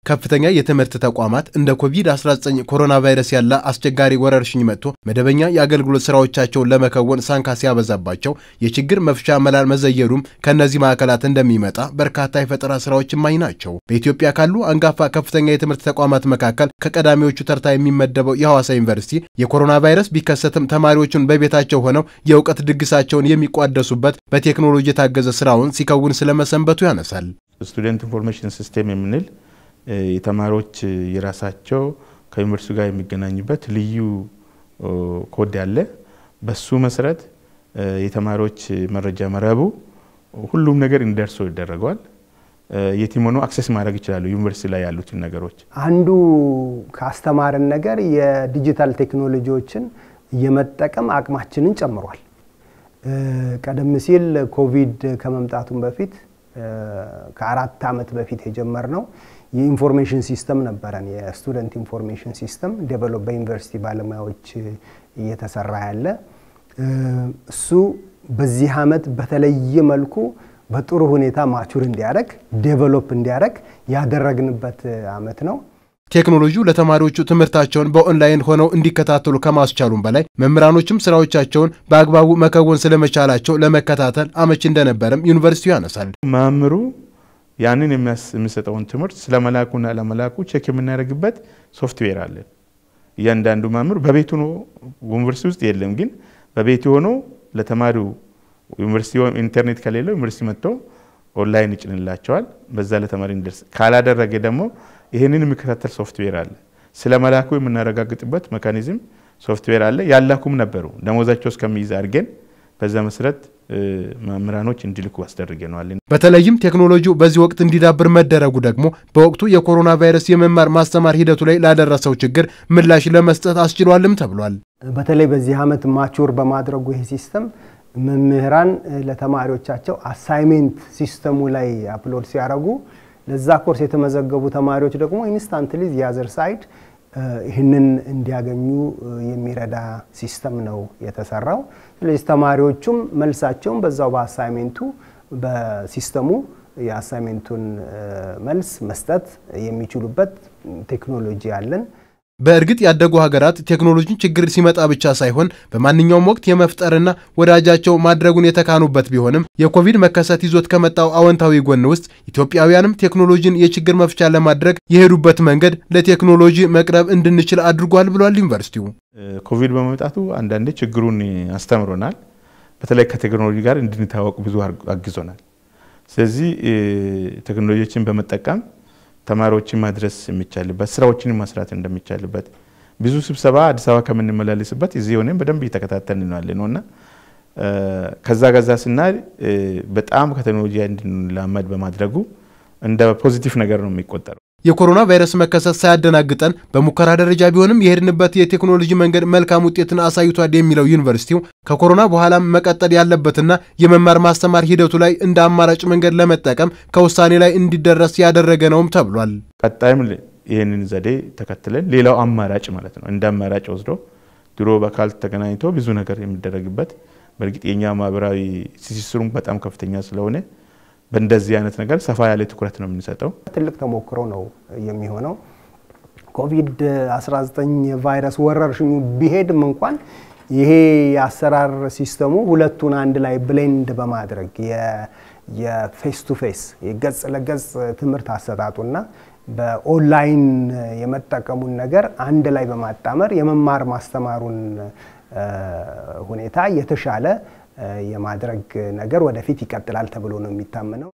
ከፍተኛ የትምህርት ተቋማት እንደ ኮቪድ-19 ኮሮና ቫይረስ ያለ አስቸጋሪ ወረርሽኝ መጥቶ መደበኛ የአገልግሎት ስራዎቻቸውን ለመከወን ሳንካ ሲያበዛባቸው የችግር መፍቻ መላል መዘየዱም ከእነዚህ ማዕከላት እንደሚመጣ በርካታ የፈጠራ ስራዎች እማኝ ናቸው። በኢትዮጵያ ካሉ አንጋፋ ከፍተኛ የትምህርት ተቋማት መካከል ከቀዳሚዎቹ ተርታ የሚመደበው የሐዋሳ ዩኒቨርሲቲ የኮሮና ቫይረስ ቢከሰትም ተማሪዎቹን በቤታቸው ሆነው የእውቀት ድግሳቸውን የሚቋደሱበት በቴክኖሎጂ የታገዘ ስራውን ሲከውን ስለመሰንበቱ ያነሳል። ስቱደንት ኢንፎርሜሽን ሲስቴም የምንል የተማሪዎች የራሳቸው ከዩኒቨርሲቲ ጋር የሚገናኙበት ልዩ ኮድ ያለ በሱ መሰረት የተማሪዎች መረጃ መረቡ ሁሉም ነገር እንዲደርሰው ይደረገዋል። የትም ሆኖ አክሰስ ማድረግ ይችላሉ ዩኒቨርሲቲ ላይ ያሉትን ነገሮች። አንዱ ካስተማርን ነገር የዲጂታል ቴክኖሎጂዎችን የመጠቀም አቅማችንን ጨምሯል። ቀደም ሲል ኮቪድ ከመምጣቱም በፊት ከአራት ዓመት በፊት የጀመርነው የኢንፎርሜሽን ሲስተም ነበረን። የስቱደንት ኢንፎርሜሽን ሲስተም ዴቨሎፕ በዩኒቨርሲቲ ባለሙያዎች እየተሰራ ያለ እሱ በዚህ ዓመት በተለየ መልኩ በጥሩ ሁኔታ ማቹር እንዲያደርግ ዴቨሎፕ እንዲያደርግ ያደረግንበት ዓመት ነው። ቴክኖሎጂው ለተማሪዎቹ ትምህርታቸውን በኦንላይን ሆነው እንዲከታተሉ ከማስቻሉም በላይ መምህራኖችም ስራዎቻቸውን በአግባቡ መከወን ስለመቻላቸው ለመከታተል አመች እንደነበረም ዩኒቨርሲቲው ያነሳል። መምህሩ ያንን የሚሰጠውን ትምህርት ስለመላኩና ለመላኩ ቼክ የምናደርግበት ሶፍትዌር አለን። እያንዳንዱ መምህር በቤቱ ነው፣ ዩኒቨርሲቲ ውስጥ የለም፣ ግን በቤቱ ሆኖ ለተማሪው ዩኒቨርሲቲ ኢንተርኔት ከሌለው ዩኒቨርሲቲ መጥቶ ኦንላይን ይጭንላቸዋል። በዛ ለተማሪ እንዲደርስ ካላደረገ ደግሞ ይህንን የሚከታተል ሶፍትዌር አለ። ስለ መላኩ የምናረጋግጥበት ሜካኒዝም ሶፍትዌር አለ። ያላኩም ነበሩ ደሞዛቸው እስከሚይዝ አድርገን በዛ መሰረት መምህራኖች እንዲልኩ አስደርገነዋል። በተለይም ቴክኖሎጂው በዚህ ወቅት እንዲዳብር መደረጉ ደግሞ በወቅቱ የኮሮና ቫይረስ የመማር ማስተማር ሂደቱ ላይ ላደረሰው ችግር ምላሽ ለመስጠት አስችሏልም ተብሏል። በተለይ በዚህ ዓመት ማቹር በማድረጉ ይህ ሲስተም መምህራን ለተማሪዎቻቸው አሳይሜንት ሲስተሙ ላይ አፕሎድ ሲያደርጉ ለዛ ኮርስ የተመዘገቡ ተማሪዎች ደግሞ ኢንስታንትሊ የአዘር ሳይድ ይህንን እንዲያገኙ የሚረዳ ሲስተም ነው የተሰራው። ስለዚህ ተማሪዎቹም መልሳቸውን በዛው በአሳይሜንቱ በሲስተሙ የአሳይሜንቱን መልስ መስጠት የሚችሉበት ቴክኖሎጂ አለን። በእርግጥ ያደጉ ሀገራት ቴክኖሎጂን ችግር ሲመጣ ብቻ ሳይሆን በማንኛውም ወቅት የመፍጠርና ወዳጃቸው ማድረጉን የተካኑበት ቢሆንም የኮቪድ መከሰት ይዞት ከመጣው አዎንታዊ ጎን ውስጥ ኢትዮጵያውያንም ቴክኖሎጂን የችግር መፍቻ ለማድረግ የሄዱበት መንገድ ለቴክኖሎጂ መቅረብ እንድንችል አድርጓል ብሏል ዩኒቨርሲቲው። ኮቪድ በመምጣቱ አንዳንዴ ችግሩን አስተምሮናል። በተለይ ከቴክኖሎጂ ጋር እንድንታወቅ ብዙ አግዞናል። ስለዚህ ቴክኖሎጂዎችን በመጠቀም ተማሪዎችን ማድረስ የሚቻልበት ስራዎችን መስራት እንደሚቻልበት ብዙ ስብሰባ አዲስ አበባ ከምንመላለስበት እዚህ ሆነን በደንብ እየተከታተልን ያለ ነው እና ከዛ ገዛ ስናይ በጣም ከቴክኖሎጂ እንድንላመድ በማድረጉ እንደ ፖዚቲቭ ነገር ነው የሚቆጠረው። የኮሮና ቫይረስ መከሰት ሳያደናግጠን በሙከራ ደረጃ ቢሆንም የሄድንበት የቴክኖሎጂ መንገድ መልካም ውጤትን አሳይቷል የሚለው ዩኒቨርሲቲው ከኮሮና በኋላም መቀጠል ያለበትና የመማር ማስተማር ሂደቱ ላይ እንደ አማራጭ መንገድ ለመጠቀም ከውሳኔ ላይ እንዲደረስ ያደረገ ነውም ተብሏል። ቀጣይም ይህንን ዘዴ ተከትለን ሌላው አማራጭ ማለት ነው እንደ አማራጭ ወስዶ ድሮ በአካል ተገናኝቶ ብዙ ነገር የሚደረግበት በእርግጥ የኛ ማህበራዊ ትስስሩም በጣም ከፍተኛ ስለሆነ በእንደዚህ አይነት ነገር ሰፋ ያለ ትኩረት ነው የምንሰጠው። ትልቅ ተሞክሮ ነው የሚሆነው። ኮቪድ-19 ቫይረስ ወረርሽኙ ቢሄድም እንኳን ይሄ የአሰራር ሲስተሙ ሁለቱን አንድ ላይ ብሌንድ በማድረግ የፌስ ቱ ፌስ የገጽ ለገጽ ትምህርት አሰጣጡና በኦንላይን የመጠቀሙን ነገር አንድ ላይ በማጣመር የመማር ማስተማሩን ሁኔታ የተሻለ የማድረግ ነገር ወደፊት ይቀጥላል ተብሎ ነው የሚታመነው።